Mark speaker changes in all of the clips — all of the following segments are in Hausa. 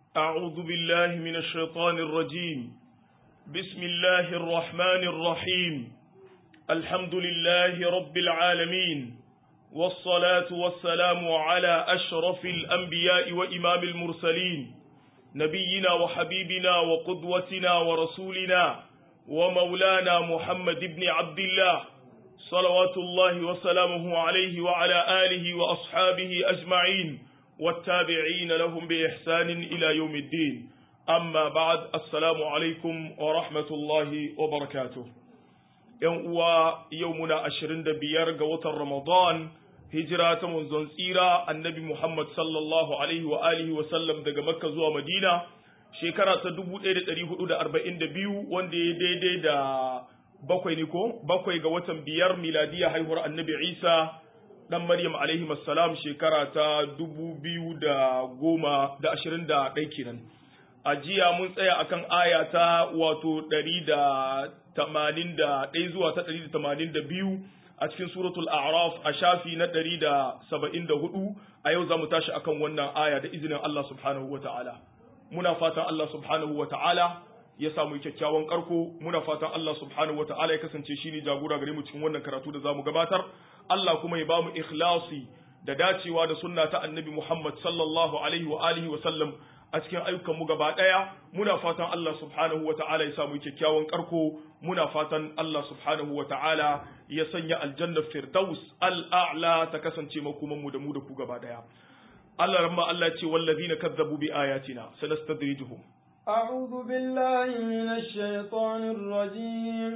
Speaker 1: أعوذ بالله من الشيطان الرجيم بسم الله الرحمن الرحيم الحمد لله رب العالمين والصلاة والسلام على أشرف الأنبياء وإمام المرسلين نبينا وحبيبنا وقدوتنا ورسولنا ومولانا محمد بن عبد الله صلوات الله وسلامه عليه وعلى آله وأصحابه أجمعين والتابعين لهم بإحسان إلى يوم الدين أما بعد السلام عليكم ورحمة الله وبركاته يوم يومنا أشرين دبيار قوة رمضان هجرة منزون سيرة النبي محمد صلى الله عليه وآله وسلم دقى مكة زوى مدينة شكرا تدبو إيدة تريه أولى أربعين دبيو وان دي دي دي دا bakwai ne ko bakwai ga watan biyar miladiya haihuwar annabi isa dan maryam alaihi salam shekara ta dubu biyu da goma da ashirin da ɗai kenan a jiya mun tsaya akan aya ta wato ɗari da tamanin da ɗai zuwa ta ɗari da tamanin da biyu a cikin suratul a'raf a shafi na ɗari da saba'in da hudu a yau za mu tashi akan wannan aya da izinin allah subhanahu wa ta'ala muna fatan allah subhanahu wa ta'ala ya samu kyakkyawan karko muna fatan Allah subhanahu wataala ya kasance shine jagora gare mu cikin wannan karatu da zamu gabatar Allah kuma ya bamu ikhlasi da dacewa da sunna ta annabi Muhammad sallallahu alaihi wa alihi wa sallam a cikin ayyukan mu gaba daya muna fatan Allah subhanahu wataala ya samu kyakkyawan karko muna fatan Allah subhanahu wataala ya sanya aljanna firdaus al'a'la ta kasance makoman mu da mu da ku gaba daya Allah ramma Allah ce wallazina kazzabu bi ayatina sanastadrijuhum
Speaker 2: أعوذ بالله من الشيطان الرجيم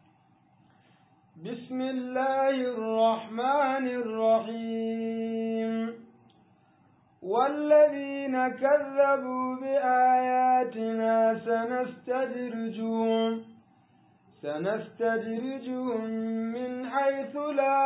Speaker 2: بسم الله الرحمن الرحيم والذين كذبوا بآياتنا سنستدرجهم سنستدرجهم من حيث لا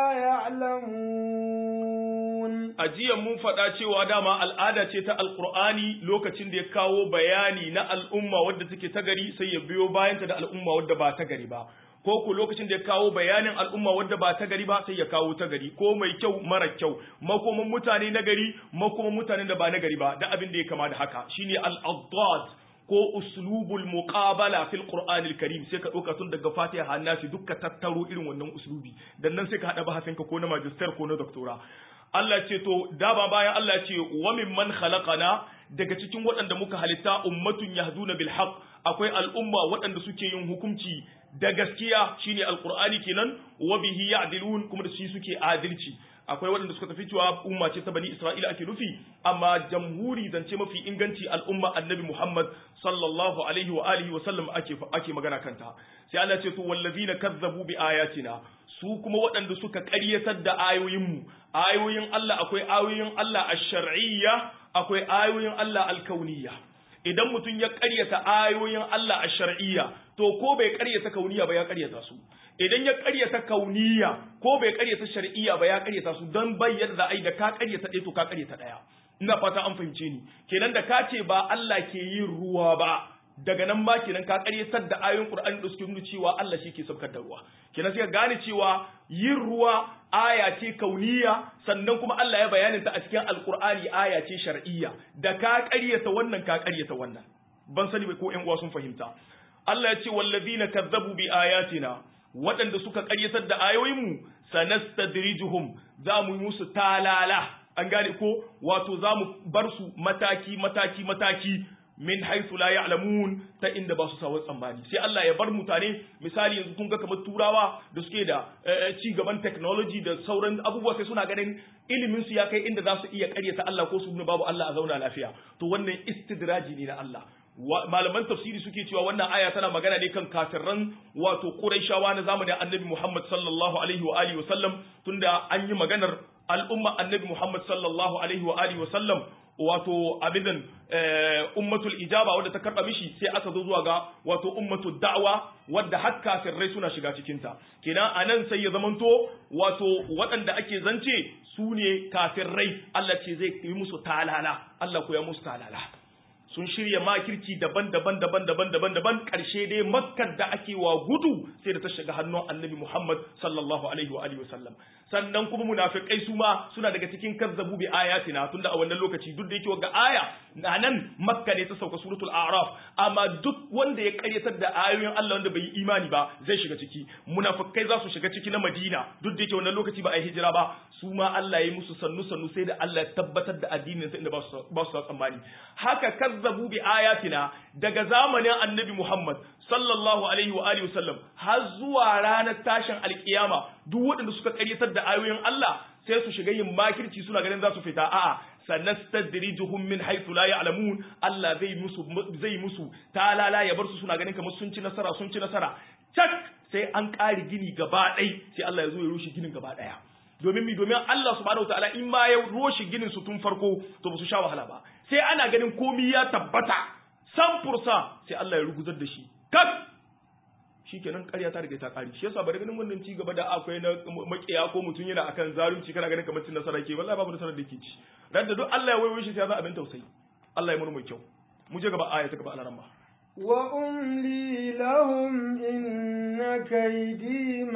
Speaker 2: يعلمون
Speaker 1: ajiyan mun faɗa cewa dama al'ada ce ta alkur'ani lokacin da ya kawo bayani na al'umma wadda take ta gari sai ya biyo bayanta da al'umma wadda ba ta gari ba ko ku lokacin da ya kawo bayanin al'umma wadda ba ta gari ba sai ya kawo ta gari ko mai kyau mara kyau makoman mutane na gari makoman mutane da ba na gari ba da abin da ya kama da haka shine al-addad ko uslubul muqabala fil qur'anil karim sai ka dauka tun daga fatiha hannasi dukka tattaro irin wannan uslubi dan nan sai ka hada bahasinka ko na magister ko na doctora Allah ce to dama bayan Allah ce wa mimman khalaqana daga cikin waɗanda muka halitta ummatun yahduna bil haqq akwai al'umma waɗanda suke yin hukunci da gaskiya shine alqur'ani kenan wa bihi ya'dilun kuma da shi suke adalci akwai waɗanda suka tafi cewa umma ce ta bani Isra'ila ake nufi amma jamhuri zance mafi inganci al'umma annabi Muhammad sallallahu alaihi wa alihi wa sallam ake ake magana kanta sai Allah ce to wallazina kazzabu bi ayatina su kuma waɗanda suka ƙaryatar da ayoyinmu ayoyin Allah akwai ayoyin Allah ash-shar'iyya akwai ayoyin Allah al-kauniyya idan mutum ya ƙaryata ayoyin Allah ash-shar'iyya to ko bai ƙaryata kauniyya ba ya ƙaryata su idan ya ƙaryata kauniyya ko bai ƙaryata shar'iyya ba ya ƙaryata su don bayyana da ai da ka ƙaryata ɗaya to ka ƙaryata ɗaya ina fata an fahimce ni kenan da ka ce ba Allah ke yin ruwa ba daga nan ma kenan ka karyatar da ayoyin Qur'ani da suke nuna cewa Allah shi ke saukar da ruwa kenan sai ka gane cewa yin ruwa aya ce kauniya sannan kuma Allah ya bayanin ta a cikin Alƙur'ani aya ce shar'iyya da ka karyata wannan ka karyata wannan ban sani ko ƴan uwa sun fahimta Allah ya ce wallazina kazzabu bi ayatina waɗanda suka karyatar da ayoyinmu sanastadrijuhum za mu yi musu talala an gane ko wato za mu bar su mataki mataki mataki min haythu la ya'lamun ta inda ba su sawa tsammani sai Allah ya bar mutane misali yanzu kun ga kamar turawa da suke da ci gaban technology da sauran abubuwa sai suna ganin ilimin su ya kai inda za su iya karyata Allah ko su nuna babu Allah a zauna lafiya to wannan istidraji ne na Allah malaman tafsiri suke cewa wannan aya tana magana ne kan kafirran wato Qurayshawa na zamanin Annabi Muhammad sallallahu alaihi wa alihi wa sallam tunda an yi maganar al'umma Annabi Muhammad sallallahu alaihi wa alihi wa sallam wato abidan ummatul ijaba wadda ta karba mishi sai aka zo zuwa ga wato ummatul da'wa wadda har kafirai suna shiga cikin ta kenan anan sai ya zamanto wato waɗanda ake zance su ne kafirai Allah ce zai yi musu talala Allah ko ya musu talala sun shirya makirci daban-daban daban-daban daban-daban karshe dai makkar da ake wa gudu sai da ta shiga hannun annabi Muhammad sallallahu alaihi wa alihi wasallam sannan kuma munafikai su ma suna daga cikin kazzabu bi ayatina tunda a wannan lokaci duk da yake ga aya na nan makka ne ta sauka suratul a'raf amma duk wanda ya karyatar da ayoyin Allah wanda bai yi imani ba zai shiga ciki munafikai za su shiga ciki na Madina duk da yake wannan lokaci ba a yi hijira ba su ma Allah ya yi musu sannu sannu sai da Allah ya tabbatar da addinin sa inda ba su ba su tsammani haka kazzabu bi ayatina daga zamanin annabi Muhammad sallallahu alaihi wa alihi wasallam har zuwa ranar tashin alkiyama duk waɗanda suka karyatar da ayoyin Allah sai su shiga yin makirci suna ganin za su fita a'a sanastadrijuhum min haythu la ya'lamun Allah zai musu zai musu talala ya bar su suna ganin kamar sun ci nasara sun ci nasara cak sai an ƙari gini gaba ɗai sai Allah ya zo ya rushe ginin gaba ɗaya domin mi domin Allah subhanahu wataala in ma ya roshe ginin su tun farko to ba su sha wahala ba sai ana ganin komi ya tabbata san fursa sai Allah ya ruguzar da shi kak shikenan ƙarya ta riga ta ƙari shi yasa bari ganin wannan ci gaba da akwai na makiya ko mutum yana akan zalunci kana ganin kamar cin nasara ke wallahi babu nasarar da ke ci dan da duk Allah ya wayo shi sai ya za abin tausayi Allah ya murmur kyau mu je gaba aya ta gaba alaran ba
Speaker 2: وأملي لهم إن كيدي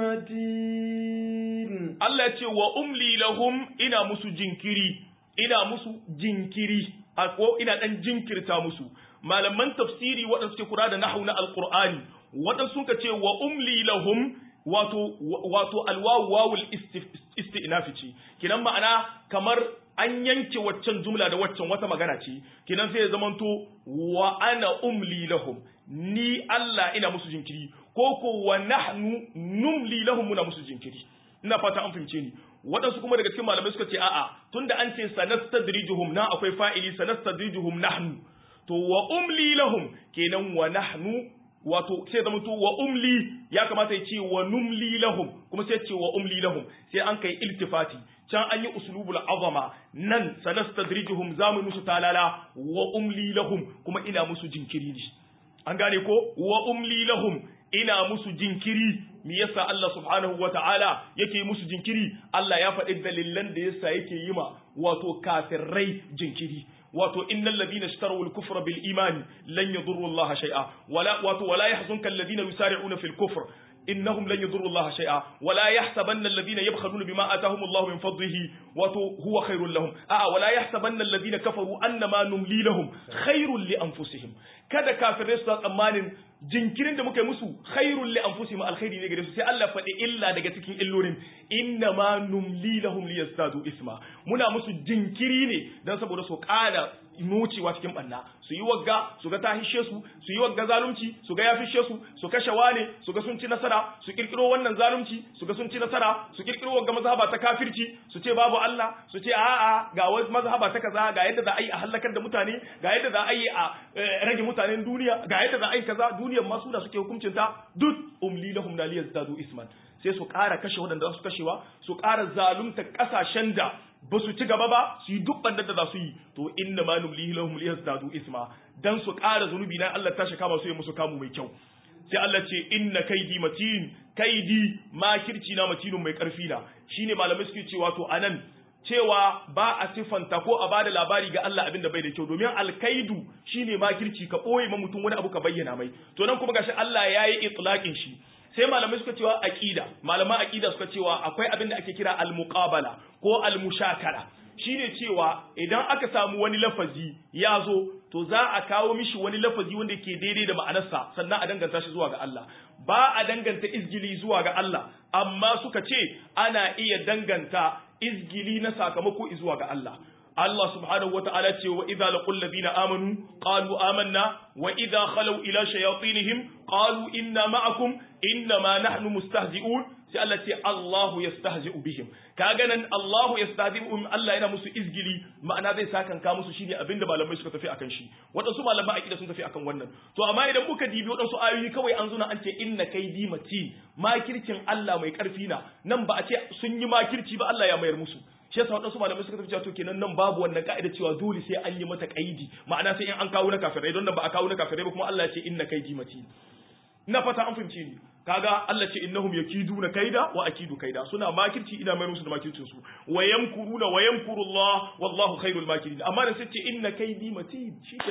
Speaker 2: متين
Speaker 1: Allah ya ce wa umli lahum ina musu jinkiri ina musu jinkiri a ko ina dan jinkirta musu malaman tafsiri waɗanda suke kura da nahwu na alqur'ani waɗanda suka ce wa umli lahum wato wato alwawu wawul istinafi ce kinan ma'ana kamar an yanke waccan jumla da waccan wata magana ce kinan sai ya zamanto wa ana umli lahum ni Allah ina musu jinkiri ko ko wa nahnu numli lahum muna musu jinkiri ina fata an fahimce ni waɗansu kuma daga cikin malamai suka ce a'a tunda an ce sanastadrijuhum na akwai fa'ili sanastadrijuhum nahnu to wa umli lahum kenan wa nahnu wato sai zama to wa umli ya kamata ya ce wa numli lahum kuma sai ce wa umli lahum sai an kai iltifati can an yi uslubul azama nan sanastadrijuhum zamu musu talala wa umli lahum kuma ina musu jinkiri ne an gane ko wa umli lahum ina musu jinkiri me yasa Allah subhanahu wata'ala yake musu jinkiri Allah ya faɗi dalilan da yasa yake yi ma wato kafirai jinkiri wato innal ladina ishtaraw al-kufra bil iman lan yadurru Allah shay'a wala wato wala yahzunka alladhina yusari'una fil kufr innahum lan yadurru Allah shay'a wala yahsabanna alladhina yabkhaluna bima atahum Allah min fadlihi wato huwa khairul lahum a wala yahsabanna alladhina kafaru annama numli lahum khairul li anfusihim kada kafirai su tsammanin jinkirin da muka yi musu khairul li anfusihim alkhairi ne gare su sai Allah faɗi illa daga cikin illolin inna ma numli lahum liyazdadu isma muna musu jinkiri ne dan saboda su ƙara nucewa cikin banna su yi wagga su ga ta hishe su su yi wagga zalunci su ga ya fishe su su kashe wane su ga sun ci nasara su kirkiro wannan zalunci su ga sun ci nasara su kirkiro wagga mazhaba ta kafirci su ce babu Allah su ce a'a ga wani mazhaba ta kaza ga yadda za a yi a halakar da mutane ga yadda za a yi a rage mutanen duniya ga yadda za a yi kaza duniyar ma suna suke hukuncin ta duk umli lahum la liyazdadu isman sai su ƙara kashe waɗanda za su kashewa su ƙara zalunta ƙasashen da ba su ci gaba ba su yi duk bandar da za su yi to inna ma nublihi lahum liyazdadu isma dan su ƙara zunubi na Allah ta shaka masu yi musu kamu mai kyau sai Allah ce inna kaidi matin kaidi makirci na matinun mai ƙarfi na shine malamai suke cewa to anan cewa ba a siffanta ko a bada labari ga Allah abin da bai da kyau domin alkaidu shine makirci ka ɓoye ma mutum wani abu ka bayyana mai to nan kuma gashi Allah ya yi itlaqin shi sai malamai suka cewa aqida malaman aqida suka cewa akwai abin da ake kira al-muqabala ko al-mushakala shine cewa idan aka samu wani lafazi ya zo to za a kawo mishi wani lafazi wanda ke daidai da ma'anarsa sannan a danganta shi zuwa ga Allah ba a danganta izgili zuwa ga Allah amma suka ce ana iya danganta izgili na sakamako zuwa ga Allah Allah subhanahu wata'ala ce wa idza laqul ladina amanu qalu amanna wa idza khalu ila shayatinihim qalu inna ma'akum inna ma nahnu mustahzi'un sai Allah ce Allahu yastahzi'u bihim kaga nan Allahu yastahzi'u Allah yana musu izgili ma'ana zai sakan ka musu shine abinda malamai suka tafi akan shi wadansu malaman aqida sun tafi akan wannan to amma idan muka dibi wadansu ayoyi kawai an zuna an ce inna kaidi matin makircin Allah mai karfi na nan ba a ce sun yi makirci ba Allah ya mayar musu shi yasa wadansu malamai suka tafi cewa to kenan nan babu wannan ka'ida cewa dole sai an yi mata kaidi ma'ana sai in an kawo na kafirai don nan ba a kawo na kafirai ba kuma Allah ya ce inna kaidi matin ina fata an fahimce ni kaga Allah ce innahum yakiduna kaida wa akidu kaida suna makirci ina mai musu da makircin su wa yamkuruna wa yamkuru Allah wallahu khairul makirin amma da sace inna kaidi matin shikenan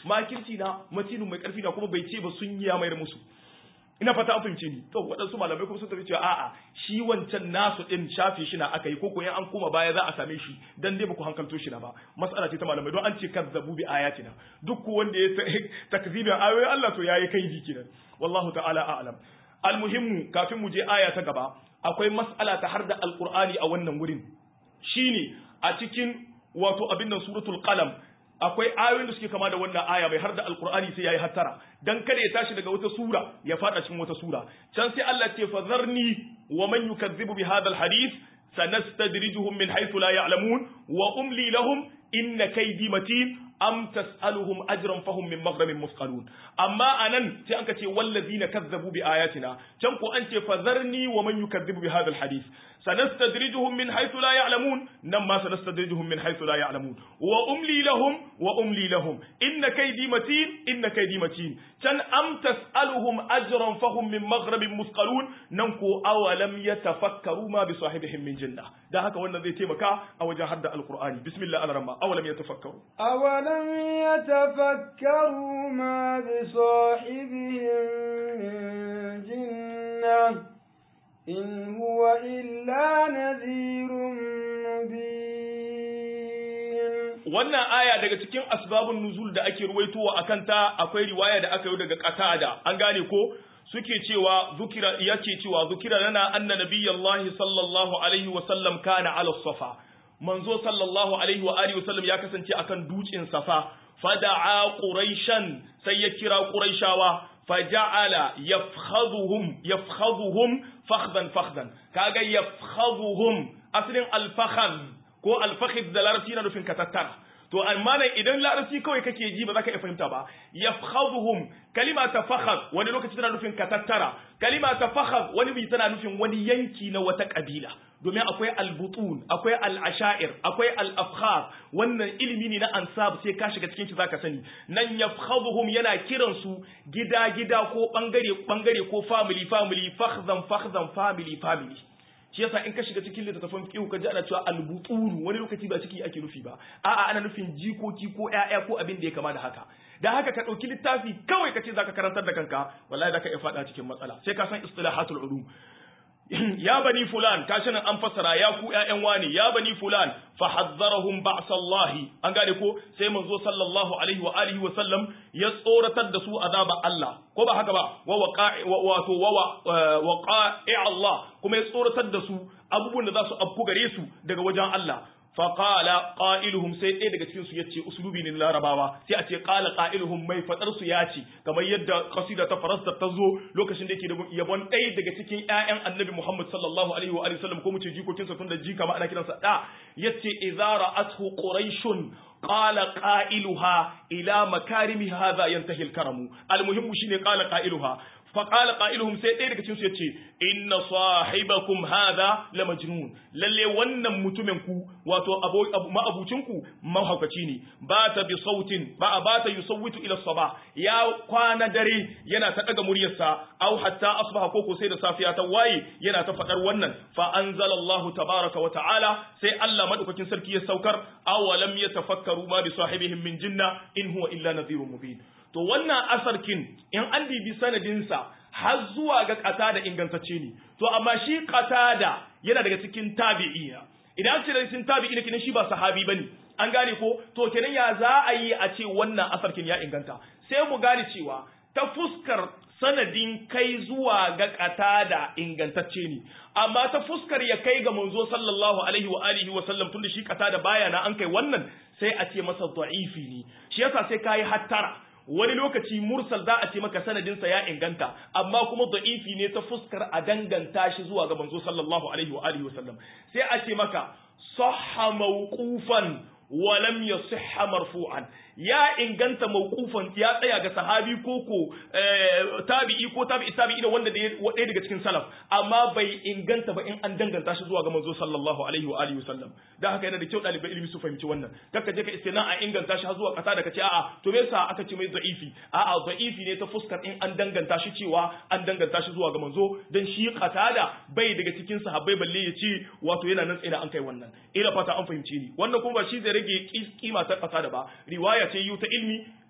Speaker 1: makirci na matinu mai karfi na kuma bai ce ba sun yi ya mayar musu ina fata an fahimce ni to waɗansu malamai kuma sun tafi cewa a'a shi wancan nasu din shafe shi na aka yi ko koyan an koma baya za a same shi dan dai baku hankalto shi na ba mas'ala ce ta malamai don an ce kazzabu bi ayatina duk ko wanda ya takzibin ayoyin Allah to yayi kaidi kenan wallahu ta'ala a'lam almuhimmu kafin mu je aya ta gaba akwai mas'ala ta har da alqur'ani a wannan wurin shine a cikin wato abin nan suratul qalam akwai ayoyin da suke kama da wannan aya mai har da alqur'ani sai yayi hattara dan kada ya tashi daga wata sura ya fada cikin wata sura can sai Allah ce fazarni wa man yukazzibu bi hadha alhadith sanastadrijuhum min haythu la ya'lamun wa umli lahum inna kaydi matin am tas'aluhum ajran fahum min maghramin musqalun amma anan sai anka ce wallazina kazzabu bi ayatina can ko an ce fazarni wa man yukazzibu bi hadha alhadith sanastadrijuhum min haythu la ya'lamun nan ma sanastadrijuhum min haythu la ya'lamun wa umli lahum wa umli lahum inna kaydi matin inna kaydi matin can am tas'aluhum ajran fahum min maghramin musqalun nan ko awalam yatafakkaru ma bi sahibihim min jinna dan haka wannan zai taimaka a wajen hadda alqur'ani bismillah al-rahman awalam yatafakkaru
Speaker 2: أولم يتفكروا ما بصاحبهم من جنة إن هو إلا نذير مبين
Speaker 1: wannan aya daga cikin asbabun nuzul da ake ruwaitowa akan ta akwai riwaya da aka yi daga qatada an gane ko suke cewa zukira yace cewa zukira lana anna nabiyallahi sallallahu alaihi wa sallam kana ala safa manzo sallallahu alaihi wa alihi wa sallam ya kasance akan dutsen safa fada'a quraishan sai ya kira quraishawa faja'ala yafkhaduhum yafkhaduhum fakhdan fakhdan kaga yafkhaduhum aslin al-fakhd ko al-fakhd da larabci na nufin katattara to amma nan idan larabci kawai kake ji ba za ka iya fahimta ba yafkhaduhum kalima ta fakhad wani lokaci tana nufin katattara kalima ta fakhad wani bi tana nufin wani yanki na wata kabila domin akwai albutun akwai al'ashair akwai al'afkhar wannan ilimi ne na ansab sai ka shiga cikin shi zaka sani nan yafkhaduhum yana kiran su gida gida ko bangare bangare ko family family fakhzan fakhzan family family shi yasa in ka shiga cikin littattafan fiqh ka ji ana cewa albutun wani lokaci ba ciki ake nufi ba a'a ana nufin jikoki ko ƴaƴa ko abin da ya kama da haka da haka ka ɗauki littafi kawai ka ce zaka karantar da kanka wallahi zaka iya faɗa cikin matsala sai ka san istilahatul ulum ya bani fulan kashi nan an fassara ya ku ƴaƴan wani ya bani fulan fa hazzarahum ba'sallahi an gane ko sai manzo sallallahu alaihi wa alihi wa sallam ya tsoratar da su azaba Allah ko ba haka ba wa waqa'i wato wa waqa'i Allah kuma ya tsoratar da su abubuwan da za su afku gare su daga wajen Allah faƙala ƙa'iluhum sai ɗaya daga cikinsu ya ce usulubi ne larabawa sai a ce ƙala ƙa'iluhum mai faɗarsu ya ce kamar yadda kasida ta farasta ta zo lokacin da yake da yabon ɗaya daga cikin ƴaƴan annabi muhammad sallallahu alaihi wa sallam ko mu ce jikokinsa tun da jika ma ana kiransa ɗa ya ce idza ra'athu quraishun qala qailuha ila makarimi hadha yantahi al-karamu al-muhimmu shine qala qailuha فقال قائلهم sai ɗaya daga cikin su yace inna sahibakum hadha la majnun lalle wannan mutumin ku wato ma'abucin ku mahaukaci ne ba ta bi sautin ba ba ta yusawwitu ila saba ya kwana dare yana ta daga muryarsa aw hatta asbaha koko sai da safiya ta waye yana ta fadar wannan fa anzalallahu tabaraka wa ta'ala sai Allah madaukakin sarki ya saukar awalam yatafakkaru ma bi sahibihim min jinna in huwa illa nadhirun mubin to wannan asarkin in an bibi sanadinsa har zuwa ga qatada ingantacce ne to amma shi qatada yana daga cikin tabi'ina idan ce daga cikin tabi'ina kinan shi ba sahabi bane an gane ko to kenan ya za a yi a ce wannan asarkin ya inganta sai mu gane cewa ta fuskar sanadin kai zuwa ga qatada ingantacce ne amma ta fuskar ya kai ga manzo sallallahu alaihi wa alihi wa sallam tunda shi qatada baya na an kai wannan sai a ce masa da'ifi ne shi yasa sai kai hattara wani lokaci mursal za a ce maka sanadinsa ya inganta amma kuma da'ifi ne ta fuskar a danganta shi zuwa ga manzo sallallahu alaihi wa alihi wasallam sai a ce maka sahha mawqufan wa lam yasihha marfu'an ya inganta mawqufan ya tsaya ga sahabi ko ko tabi'i ko tabi'i tabi'i da wanda ɗaya daga cikin salaf amma bai inganta ba in an danganta shi zuwa ga manzo sallallahu alaihi wa alihi wasallam dan haka yana da kyau ɗalibai ilimi su fahimci wannan kaka je ka istina a inganta shi har zuwa kasa da kace a'a to me yasa aka ce mai da'ifi a'a da'ifi ne ta fuskar in an danganta shi cewa an danganta shi zuwa ga manzo dan shi qatada bai daga cikin sahabbai balle ya ce wato yana nan tsaye an kai wannan ina fata an fahimci ni wannan kuma ba shi zai rage kima ta qatada ba riwaya ce yu ta ilmi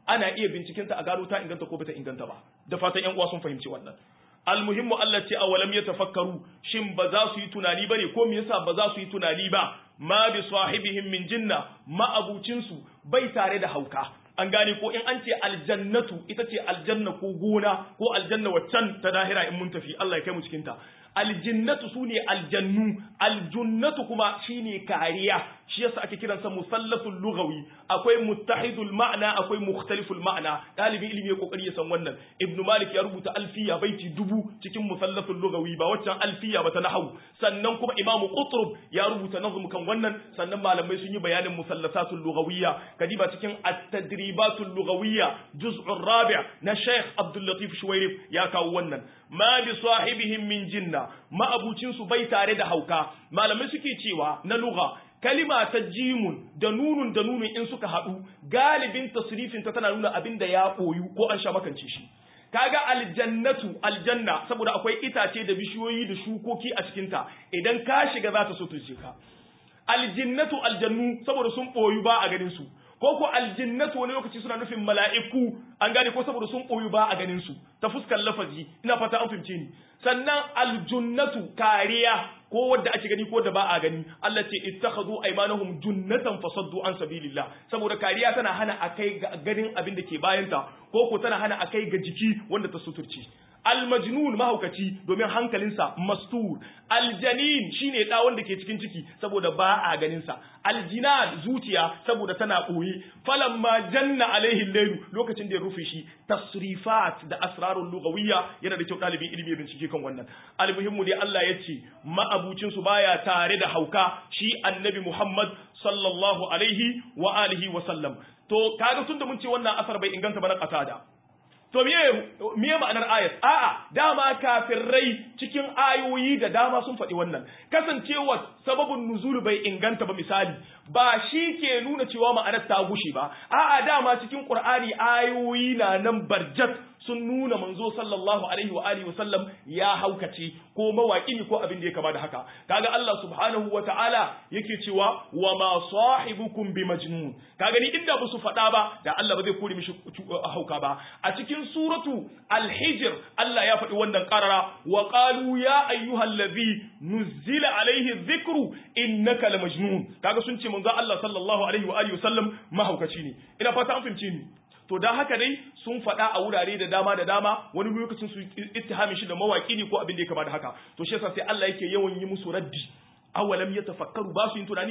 Speaker 1: ana iya binciken ta a gano ta inganta ko bata inganta ba da fatan yan uwa sun fahimci wannan almuhimmu Allah ce awalam yatafakkaru shin ba za su yi tunani bane ko me yasa ba za su yi tunani ba ma bi sahibihim min jinna ma abucinsu bai tare da hauka an gane ko in an ce aljannatu ita ce aljanna ko gona ko aljanna waccan ta dahira in mun tafi Allah ya kai mu cikin ta aljinnatu sune aljannu aljunnatu kuma shine kariya shi yasa ake kiransa musallasul lughawi akwai muttahidul ma'na akwai mukhtaliful ma'na dalibin ilimi ya kokari ya san wannan ibnu malik ya rubuta alfiya baiti dubu cikin musallasul lughawi ba waccan alfiya ba ta nahwu sannan kuma imam qutrub ya rubuta nazm kan wannan sannan malamai sun yi bayanin musallasatul lughawiyya kadiba cikin at-tadribatul lughawiyya juz'ur rabi' na sheikh abdul latif shuwairif ya kawo wannan ma bi sahibihim min jinna ma abucin su bai tare da hauka malamai suke cewa na lugha kalima ta jimun da nunun da nunun in suka haɗu galibin tasrifin ta tana nuna abin da ya ɓoyu ko an sha makance shi kaga aljannatu aljanna saboda akwai itace da bishiyoyi da shukoki a cikinta idan ka shiga za ta so ka aljinnatu aljannu saboda sun ɓoyu ba a ganin su ko ko aljinnatu wani lokaci suna nufin mala'iku an gane ko saboda sun ɓoyu ba a ganin su ta fuskar lafazi ina fata an fahimce ni sannan aljunnatu kariya ko wadda ake gani ko da ba a gani Allah ce ittakhadhu aymanahum junnatan fasaddu an sabilillah saboda kariya tana hana akai ga ganin abin da ke bayanta ko ko tana hana akai ga jiki wanda ta suturci almajnun mahaukaci domin hankalinsa mastur aljanin shine da wanda ke cikin ciki saboda ba a ganin sa aljinan zuciya saboda tana boye falamma janna alaihi layl lokacin da ya rufe shi tasrifat da asrarul lugawiyya yana da kyau dalibin ilimi ya bincike kan wannan almuhimmu dai Allah ya ce ma'abucin su baya tare da hauka shi annabi Muhammad sallallahu alaihi wa alihi wa sallam to kaga tunda mun ce wannan asar bai inganta ba na qatada to miye ma'anar ayat a'a dama kafirai cikin ayoyi da dama sun faɗi wannan kasancewa sababin nuzul bai inganta ba misali ba shi ke nuna cewa ma'anar ta gushe ba a'a dama cikin qur'ani ayoyi na nan barjat sun nuna manzo sallallahu alaihi wa alihi wasallam ya haukace ko mawaki ne ko abin da ya kama da haka kaga Allah subhanahu wa ta'ala yake cewa wa ma sahibukum bi majnun kaga ni inda ba su faɗa ba da Allah ba zai kore mishi hauka ba a cikin suratu al-hijr Allah ya faɗi wannan qarara wa qalu ya ayyuhallazi nuzila alaihi dhikru innaka la majnun kaga sun ce manzo Allah sallallahu alaihi wa alihi wasallam mahaukaci ne ina fata an fahimce ni to da haka dai sun faɗa a wurare da dama da dama wani lokacin su ittihami shi da mawaki ne ko abin da ya kama da haka to shi yasa sai Allah yake yawan yi musu raddi awalam yatafakkaru ba su yin tunani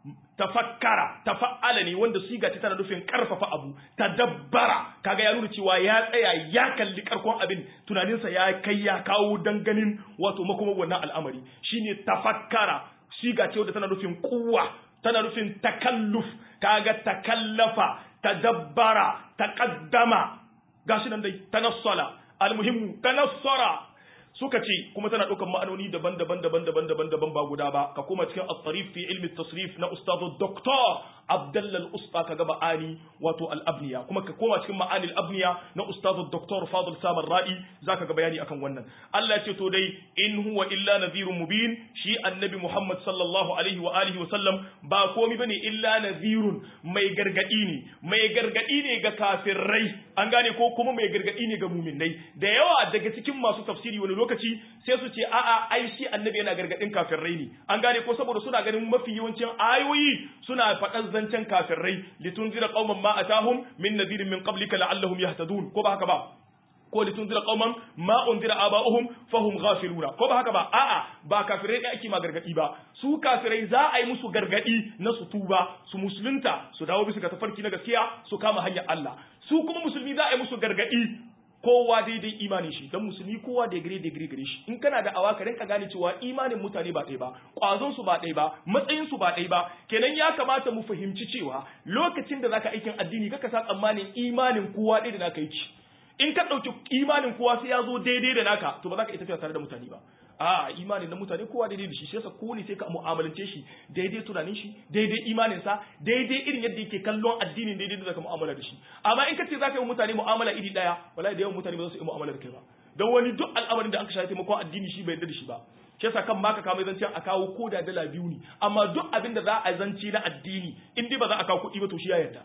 Speaker 1: tafakkara tafa'ala ne wanda siga ta tana nufin karfafa abu tadabbara kaga ya nuna cewa ya tsaya ya kalli karkon abin tunaninsa ya kai ya kawo danganin wato makoma wannan al'amari shine tafakkara siga ce wadda tana nufin kuwa tana nufin takalluf kaga takallafa tadabbara taqaddama gashi nan dai tanassala almuhimmu tanassara suka ce kuma tana ɗaukar ma'anoni daban-daban daban-daban daban-daban ba guda ba ka koma cikin at-tarif fi ilmi tasrif na ustadu doktor Abdullah al-Usta ka gaba ani wato al-abniya kuma ka koma cikin ma'ani al-abniya na ustadu doktor Fadil Samar Ra'i zaka ga bayani akan wannan Allah ya ce to dai in huwa illa nadhirun mubin shi annabi Muhammad sallallahu alaihi wa alihi wa sallam ba komai bane illa nadhirun mai gargadi ne mai gargadi ne ga kafirai an gane ko kuma mai gargadi ne ga muminai da yawa daga cikin masu tafsiri wani lokaci sai su ce a'a ai shi annabi yana gargadin kafirai ne an gane ko saboda suna ganin mafi yawancin ayoyi suna faɗan zancen kafirai litunzira qauman ma atahum min nadirin min qablika la'allahum yahtadun ko ba haka ba ko litunzira qauman ma unzira aba'uhum fahum ghafiluna ko ba haka ba a'a ba kafirai da ake ma gargadi ba su kafirai za a yi musu gargadi na su tuba su musulunta su dawo bisa ga tafarki na gaskiya su kama hanyar Allah su kuma musulmi za a yi musu gargadi kowa daidai imanin shi dan musulmi kowa da gire da gire gare shi in kana da awa ka rinka gane cewa imanin mutane ba ɗaya ba ƙwazon su ba ɗaya ba matsayin su ba ɗaya ba kenan ya kamata mu fahimci cewa lokacin da zaka aikin addini kaka sa tsammanin imanin kowa ɗaya da naka yi in ka ɗauki imanin kowa sai ya zo daidai da naka to ba za ka iya tafiya tare da mutane ba a imanin na mutane kowa daidai da shi shi yasa ko ne sai ka mu'amalance shi daidai tunanin shi daidai imanin sa daidai irin yadda yake kallon addinin daidai da zaka mu'amala da shi amma in ka ce zaka yi mutane mu'amala iri daya wallahi da yawan mutane ba za su yi mu'amala da kai ba don wani duk al'amarin da aka shafi taimakon addini shi bai yarda da shi ba shi yasa kan baka kama zancen a kawo ko da dala biyu ne amma duk abin da za a zanci na addini in dai ba za a kawo kuɗi ba to shi ya yarda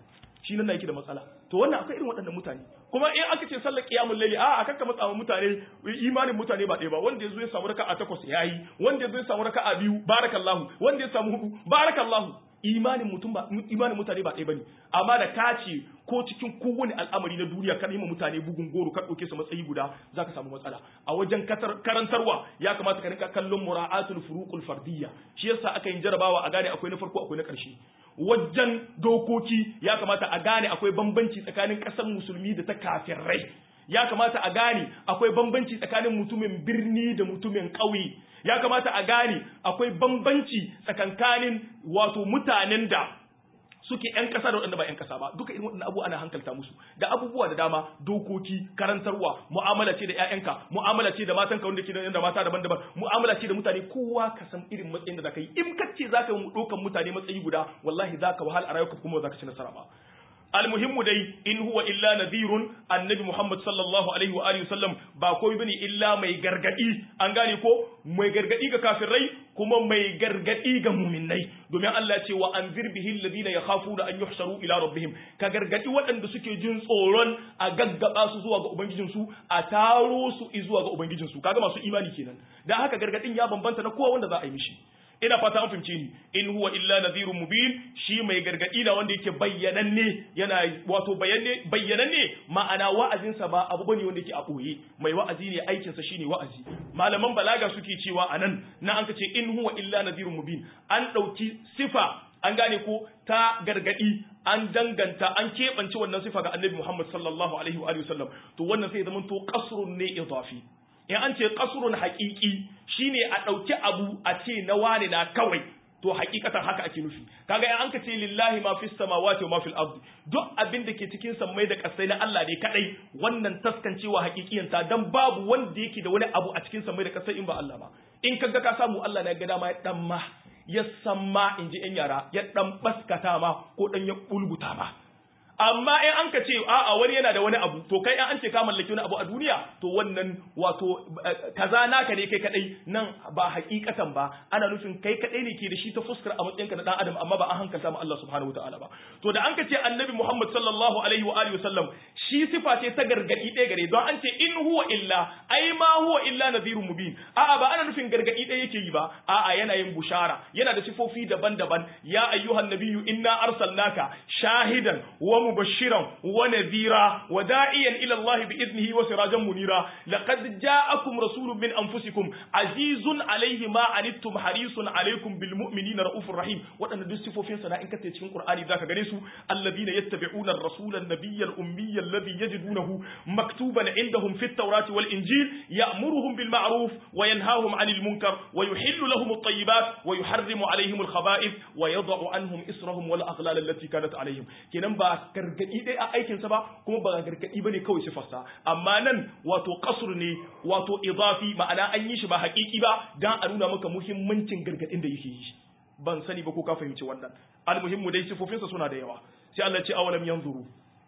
Speaker 1: shi nan yake da matsala to wannan akwai irin waɗannan mutane kuma in aka ce sallar qiyamul layli a a kanka matsa mutane imanin mutane ba ɗaya ba wanda yazo ya samu raka'a takwas yayi wanda yazo ya samu raka'a biyu barakallahu wanda ya samu hudu barakallahu imanin mutum ba imanin mutane ba ɗaya bane amma da ka ce ko cikin kowane al'amari na duniya ka nima mutane bugun goro ka ɗauke su matsayi guda zaka samu matsala a wajen karantarwa ya kamata ka rinka kallon mura'atul furuqul fardiyya shi yasa aka yin jarabawa a gane akwai na farko akwai na ƙarshe wajen dokoki ya kamata a gane akwai bambanci tsakanin ƙasar musulmi da ta kafirai ya kamata a gane akwai bambanci tsakanin mutumin birni da mutumin ƙauye ya kamata a gane akwai bambanci tsakankanin wato mutanen da suke ‘yan ƙasa da waɗanda ba ‘yan ƙasa ba duka irin waɗannan abubuwa ana hankalta musu da abubuwa da dama dokoki karantarwa mu'amala ce da ‘ya'yanka mu'amala ce da matanka wanda ke da mata daban-daban mu'amala ce da mutane kowa ka san irin matsayin da zaka yi in ka ce zaka yi ɗaukan mutane matsayi guda wallahi zaka wahal a rayuwarka kuma zaka ci nasara ba almuhimmu dai in huwa illa nadhirun annabi Muhammad sallallahu alaihi wa alihi wasallam ba komai bane illa mai gargadi an gane ko mai gargadi ga kafirai kuma mai gargadi ga mu'minnai domin Allah ya ce wa anzir bihi alladhina yakhafuna an yuhsharu ila rabbihim ka gargadi waɗanda suke jin tsoron a gaggaba su zuwa ga ubangijin su a taro su zuwa ga ubangijin su kaga masu imani kenan dan haka gargadin ya bambanta na kowa wanda za a yi mishi ina fata an fahimce ni in huwa illa nadhirun mubin shi mai gargadi na wanda yake bayyananne yana wato bayanne bayyananne ma'ana wa'azin sa ba abu bane wanda yake a boye mai wa'azi ne aikin sa shine wa'azi malaman balaga suke cewa anan na an kace in huwa illa nadhirun mubin an dauki sifa an gane ko ta gargadi an danganta an keɓance wannan sifa ga annabi Muhammad sallallahu alaihi wa sallam to wannan sai zama to qasrun ne idafi in an ce kasurun haƙiƙi shine a ɗauki abu a ce na wane na kawai to hakikatan haka ake nufi kaga in an ka ce lillahi ma fis samawati wa ma fil ardi duk abin da ke cikin sammai da kasai na Allah ne kadai wannan taskancewa hakikiyan ta dan babu wanda yake da wani abu a cikin sammai da kasai in ba Allah ba in kaga ka samu Allah na ga dama ya dan ma ya san ma in ji yan yara ya dan baskata ma ko dan ya bulbuta ma amma in an ka ce a'a wani yana da wani abu to kai an ce ka mallaki wani abu a duniya to wannan wato kaza naka ne kai kadai nan ba hakikatan ba ana nufin kai kadai ne ke da shi ta fuskar a matsayinka na dan adam amma ba an hankalta ma Allah subhanahu wataala ba to da an ka ce annabi Muhammad sallallahu alaihi wa alihi wasallam shi sifa ce ta gargadi ɗaya gare don an ce in huwa illa ai ma huwa illa nadhirun mubin a'a ba ana nufin gargadi ɗaya yake yi ba a'a yana yin bushara yana da sifofi daban-daban ya ayyuhan nabiyyu inna arsalnaka shahidan wa مبشرا ونذيرا وداعيا الى الله باذنه وسراجا منيرا لقد جاءكم رسول من انفسكم عزيز عليه ما عنتم حريص عليكم بالمؤمنين رؤوف رحيم wadannan duk sifofin sa in kace cikin Qur'ani zaka gane su alladhina yattabi'una ar-rasula an-nabiyya al-ummiyya alladhi yajidunahu maktuban indahum fit tawrati wal injil ya'muruhum bil ma'ruf wa yanhahum 'anil munkar wa yuhillu lahum at-tayyibat wa yuharrimu 'alayhim al-khaba'ith wa yad'u 'anhum israhum wal aghlal allati kanat 'alayhim kenan ba gargadi dai a aikinsa ba kuma ba gargadi bane kawai sifarsa amma nan wato kasur ne wato idafi ma'ana an yi shi ba haƙiƙi ba dan a nuna maka muhimmancin gargadin da yake yi ban sani ba ko ka fahimci wannan almuhimmu dai sifofinsa suna da yawa sai Allah ce awalam yanzuru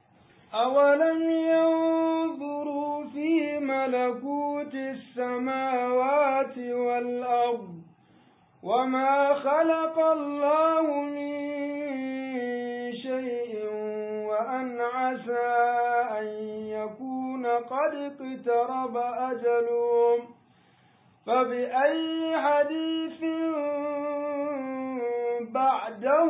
Speaker 2: أولم ينظروا في ملكوت السماوات والأرض وما خلق الله من شيء وأن عسى أن يكون قد اقترب أجلهم فبأي حديث بعده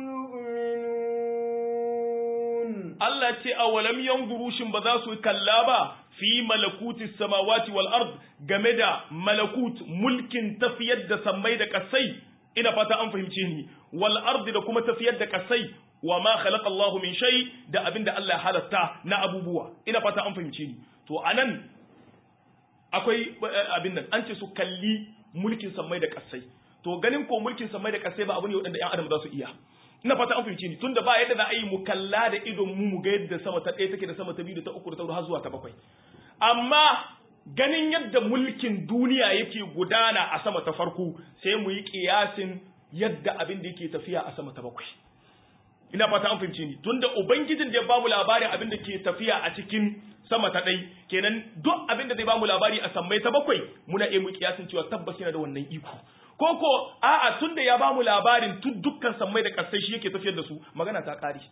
Speaker 2: يؤمنون
Speaker 1: Allah ce a walam yanzuru shin ba za su kalla ba fi malakuti samawati wal ard game da malakut mulkin tafiyar da sammai da kasai ina fata an fahimce ni wal ard da kuma tafiyar da kasai wa ma khalaqa Allah min shay da abinda Allah ya halatta na abubuwa ina fata an fahimce ni to anan akwai abin nan an ce su kalli mulkin sammai da kasai to ganin ko mulkin sammai da kasai ba abu ne wanda ƴan adam za su iya ina fata an fahimce ni tunda ba yadda za a yi mu kalla da idon mu mu ga yadda sama ta ɗaya take da sama ta biyu da ta uku da ta huɗu har zuwa ta bakwai amma ganin yadda mulkin duniya yake gudana a sama ta farko sai mu yi kiyasin yadda abin da yake tafiya a sama ta bakwai ina fata an fahimce ni tunda ubangijin da ya bamu labarin abin da ke tafiya a cikin sama ta ɗai kenan duk abin da zai bamu labari a sammai ta bakwai muna iya mu kiyasin cewa tabbas yana da wannan iko ko ko a'a tunda ya bamu labarin tun dukkan sammai da kasai shi yake tafiyar da su magana ta ƙare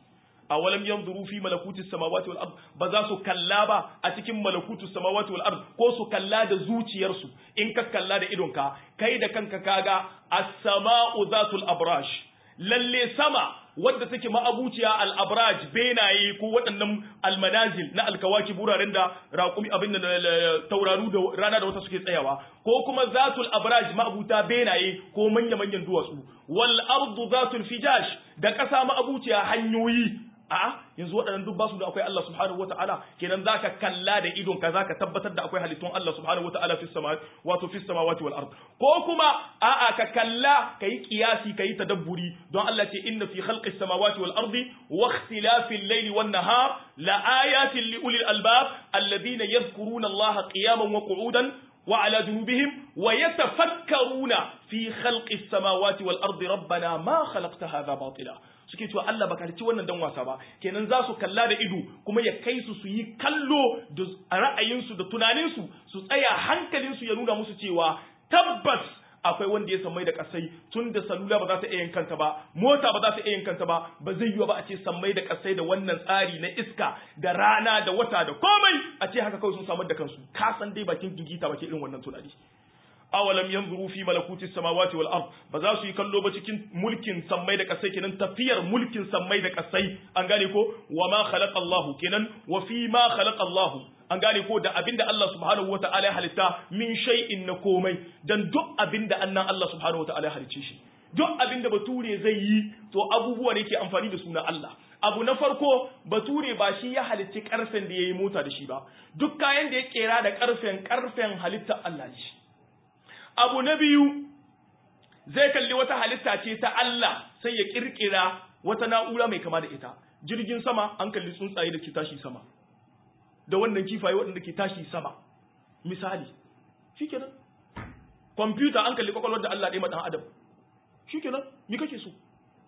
Speaker 1: awalam yanzuru fi malakuti samawati wal ard ba za su kalla ba a cikin malakutu samawati wal ard ko su kalla da zuciyarsu in ka kalla da idonka kai da kanka kaga as-sama'u zatul abrash lalle sama wadda take ma'abuciya al-abraj benaye ko waɗannan almanazil na alkawaki buraren da raƙumi abin da tauraru da rana da wata suke tsayawa ko kuma zatul abraj ma'abuta benaye ko manya-manyan duwatsu wal ardu zatul fijash da ƙasa ma'abuciya hanyoyi a yanzu waɗannan duk basu da akwai Allah subhanahu wata'ala kenan zaka kalla da idon ka zaka tabbatar da akwai halittun Allah subhanahu wata'ala fi sama wato fi samawati wal ard ko kuma a'a ka kalla kai kiyasi kai tadabburi don Allah ce inna fi khalqis samawati wal ardi wa ikhtilafil layli wan nahar la ayatin li ulil albab alladhina yadhkuruna Allah qiyaman wa qu'udan وعلى جنوبهم ويتفكرون في خلق السماوات والأرض ربنا ما خلقت هذا باطلا suke cewa Allah baka ci wannan dan wasa ba kenan za su kalla da ido kuma ya kai su su yi kallo da ra'ayinsu da tunaninsu su tsaya hankalinsu ya nuna musu cewa tabbas akwai wanda ya sammai da kasai tun da salula ba za ta iya yin kanta ba mota ba za ta iya yin kanta ba ba zai yiwa ba a ce sammai da kasai da wannan tsari na iska da rana da wata da komai a ce haka kawai sun samar da kansu ka san dai bakin gigita ba ke irin wannan tunani awalam yanzuru fi malakuti samawati wal ard ba za su yi kallo ba cikin mulkin sammai da kasai kenan tafiyar mulkin sammai da kasai an gane ko wa ma khalaqa Allahu kenan wa fi ma khalaqa Allahu an gane ko da abinda Allah subhanahu wata'ala ya halitta min shay'in na komai dan duk abinda annan Allah subhanahu wata'ala ya halicce shi duk abinda bature zai yi to abubuwa ne ke amfani da suna Allah abu na farko bature ba shi ya halicci karfen da yayi mota da shi ba duk kayan da ya kera da karfen karfen halitta Allah ne abu na biyu zai kalli wata halitta ce ta Allah sai ya kirkira wata na'ura mai kama da ita jirgin sama an kalli tsuntsaye da ke tashi sama da wannan kifaye waɗanda ke tashi sama misali shikenan kwamfuta an kalli kwakwalwar da Allah ɗaya ma ɗan adam shikenan me kake so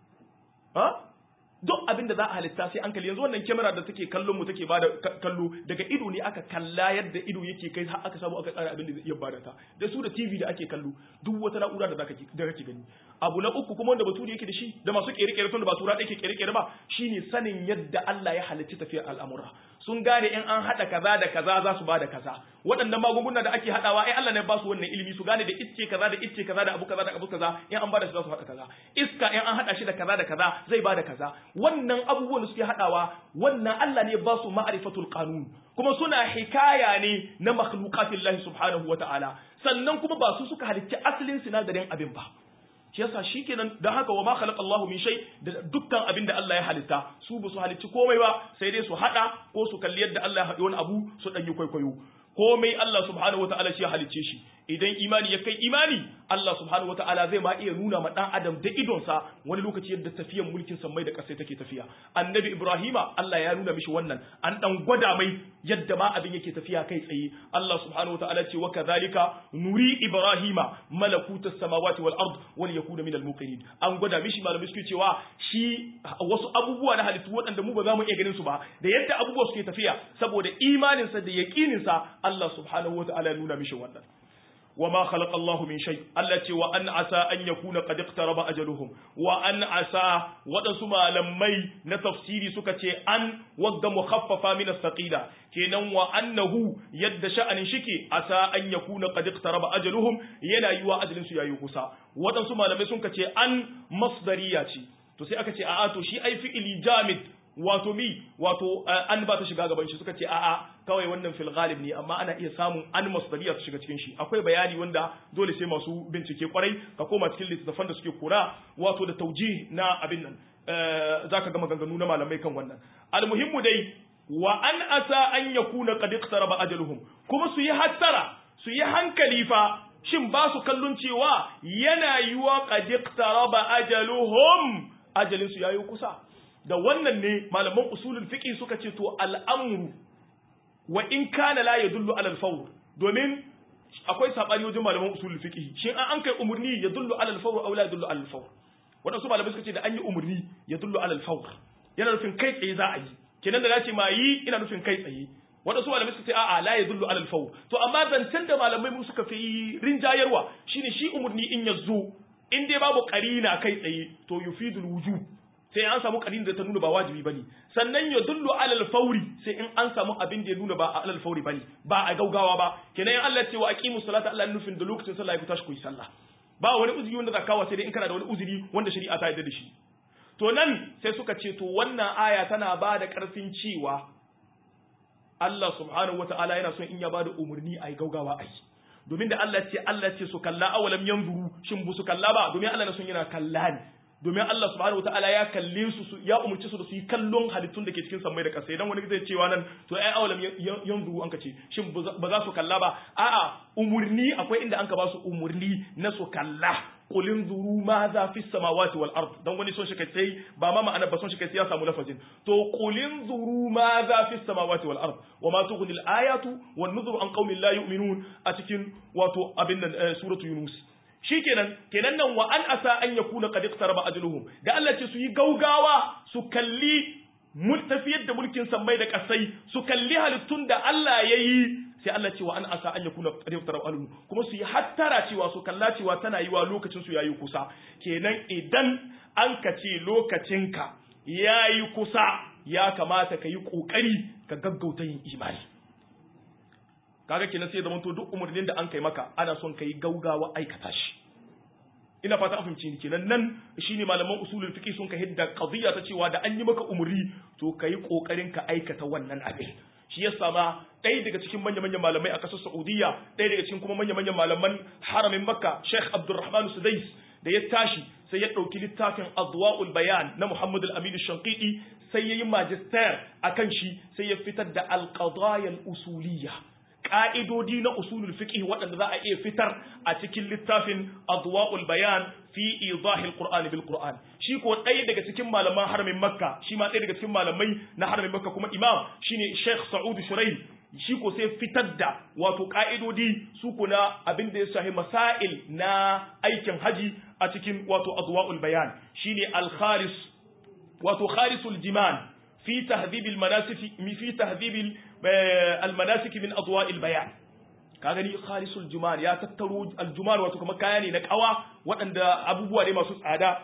Speaker 1: ha duk abin da za a halitta sai an kalli yanzu wannan kyamara da take kallon mu take bada kallo daga ido ne aka kalla yadda ido yake kai har aka samu aka tsara abin da zai iya bada ta da su da TV da ake kallo duk wata na'ura da zaka da kake gani abu na uku kuma wanda baturi yake da shi da masu kere-kere tun da ba tura ɗaya ke kere-kere ba shine sanin yadda Allah ya halicci tafiyar al'amura sun gane in an haɗa kaza da kaza za su bada kaza waɗannan magunguna da ake haɗawa ai Allah ne ba su wannan ilimi su gane da icce kaza da icce kaza da abu kaza da abu kaza in an bada su za su haɗa kaza iska in an haɗa shi da kaza da kaza zai bada kaza wannan abubuwan da suke haɗawa wannan Allah ne ba su ma'rifatul qanun kuma suna hikaya ne na makhluqatillahi subhanahu wata'ala sannan kuma ba su suka halicci asalin sinadarin abin ba shi yasa shikenan dan haka wa ma khalaqa Allahu min shay da dukkan abin da Allah ya halitta su ba su halicci komai ba sai dai su hada ko su kalli yadda Allah ya haɗi wani abu su danyi kwaikwayo komai Allah subhanahu wataala shi ya halicce shi idan imani ya kai imani Allah subhanahu wataala zai ma iya nuna ma dan adam da idonsa wani lokaci yadda tafiyan mulkin sammai da ƙasai take tafiya annabi Ibrahima Allah ya nuna mishi wannan an dan gwada mai yadda ma abin yake tafiya kai tsaye Allah subhanahu wataala ce wa kadhalika nuri Ibrahima malakutas samawati wal ard wal yakuna minal muqinin an gwada mishi malamai suke cewa shi wasu abubuwa na halittu waɗanda mu ba za mu iya ganin su ba da yadda abubuwa suke tafiya saboda imaninsa da yaƙininsa Allah subhanahu wataala ya nuna mishi wannan وما خلق الله من شيء التي وأن عسى أن يكون قد اقترب أجلهم وأن عسى ودسما لمي نتفسيري سكتي أن وقد مخففة من الثقيلة كينا وأنه يد شأن شكي عسى أن يكون قد اقترب أجلهم ينا يوا أجل سيا يوكسا ودسما لمي سكتي أن مصدرياتي to sai aka ce a'a to shi ai fi'ili jamid wato mi wato an ba ta shiga gaban shi suka ce a'a kawai wannan fil ghalib ne amma ana iya samun an masdariya su shiga cikin shi akwai bayani wanda dole sai masu bincike kwarai ka koma cikin littattafan da suke kura wato da tauji na abin nan zaka ga maganganu na malamai kan wannan almuhimmu dai wa an asa an yakuna qad iqtaraba ajaluhum kuma su yi hattara su yi hankali fa shin ba su kallon cewa yana yiwa qad iqtaraba ajaluhum ajalin su yayi kusa da wannan ne malaman usulul fiqh suka ce to al'amru wa in kana la yadullu ala al-fawr domin akwai sabani wajen malaman usulul fiqh shin an an kai umurni yadullu ala al-fawr aw la yadullu ala al-fawr wadansu malamai suka ce da an yi umurni yadullu ala al-fawr yana nufin kai tsaye za a yi kenan da nace ma yi ina nufin kai tsaye wadansu malamai suka ce a'a la yadullu ala al-fawr to amma zancen da malamai mu suka fi rinjayarwa shine shi umurni in yazo in dai babu qarina kai tsaye to yufidul wujub sai an samu karin da ta nuna ba wajibi bane sannan ya dullu alal fauri sai in an samu abin da ya nuna ba a alal fauri bane ba a gaugawa ba kenan in Allah ya ce wa aqimus salata Allah nufin da lokacin sallah ya tashi ku yi sallah ba wani uzuri wanda zakawa sai dai in kana da wani uzuri wanda shari'a ta yarda da shi to nan sai suka ce to wannan aya tana ba da karfin cewa Allah subhanahu wataala yana son in ya ba da umarni a yi gaugawa a yi domin da Allah ce Allah ce su kalla awalam yanzuru shin bu su kalla ba domin Allah na son yana kalla ne domin Allah subhanahu wataala ya kalle su ya umurci su da su yi kallon halittun da ke cikin sammai da ƙasa idan wani zai cewa nan to ai awalam yanzuru an ka ce shin ba za su kalla ba a'a umurni akwai inda an ka ba su umurni na su kalla qulin zuru ma za fi samawati wal ard dan wani son shi kai sai ba ma ma'ana ba son shi kai ya samu lafazin to qulin zuru ma za fi samawati wal ard wa ma tughni al ayatu wan nuzuru an qaumin la yu'minun a cikin wato abin nan suratu yunus shikenan kenan nan wa an asa an yakuna qad iqtaraba ajaluhum da Allah ce su yi gaugawa su kalli tafiyar da mulkin sammai da kasai su kalli halittun da Allah ya yi sai Allah cewa an asa an yakuna qad iqtaraba ajaluhum kuma su yi hattara cewa su kalla cewa tana yi wa lokacin su yayi kusa kenan idan an kace lokacinka yayi kusa ya kamata ka yi kokari ka gaggauta yin imani kaga kenan sai zamanto duk umarnin da an kai maka ana son kai gaugawa aikata shi ina fata an fahimci ni kenan nan shine malaman usulul fiqh sun ka hidda qadiyya ta cewa da an yi maka umri to kai kokarin ka aikata wannan abin shi yasa ma ɗaya daga cikin manya manyan malamai a ƙasar Saudiya ɗaya daga cikin kuma manya manyan malaman haramin Makka Sheikh Abdulrahman Sudais da ya tashi sai ya ɗauki littafin Adwa'ul Bayan na Muhammad Al-Amin Shanqiti sai ya yi magister akan shi sai ya fitar da al-qadaya al-usuliyya ƙa'idodi na usulul fiqh waɗanda za a iya fitar a cikin littafin adwa'ul bayan fi idahil qur'an bil qur'an shi ko ɗaya daga cikin malaman haramin makka shi ma ɗaya daga cikin malamai na haramin makka kuma imam shine sheikh sa'ud shuraim shi ko sai fitar da wato ƙa'idodi su ko na abin da ya shahi masail na aikin haji a cikin wato adwa'ul bayan shine al khalis wato khalisul jiman fi tahdhib al manasik fi tahdhib almanasik min adwa'il bayan ka gani khalisul jumal ya tattaro aljumal wato kuma kaya ne na kawa waɗanda abubuwa ne masu tsada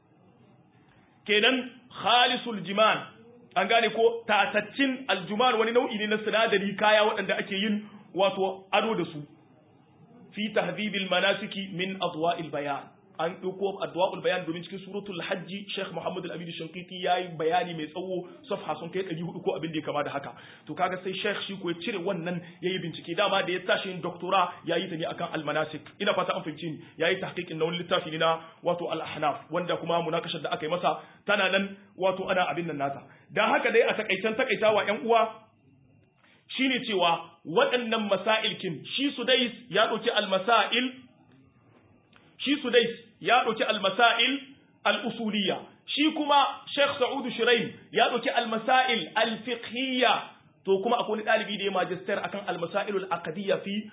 Speaker 1: kenan khalisul jimal an gane ko tataccin aljumal wani nau'i ne na sinadari kaya waɗanda ake yin wato ado da su fi tahdhibil manasiki min adwa'il bayan an ɗauko adwa'ul bayan domin cikin suratul hajji Sheikh Muhammad Al-Amin Shankiti yayi bayani mai tsawo safha sun kai 400 ko abin da ya kama da haka to kaga sai Sheikh shi ko ya cire wannan yayi bincike dama da ya tashi yin doctora yayi ta ne akan al-manasik ina fata an fahimci ni yayi tahqiqin na wani littafi ne na wato al-ahnaf wanda kuma munakashar da aka yi masa tana nan wato ana abin nan nasa dan haka dai a takaitan takaitawa ƴan uwa shine cewa waɗannan masailkin shi Sudais ya ɗauki al-masail shi Sudais ya ɗauki almasail al'usuliya, shi kuma Sheikh Sa'udu Shiraim ya ɗauki almasail alfiqhiyya to kuma akwai wani ɗalibi da ya magister akan almasail al'aqadiyya fi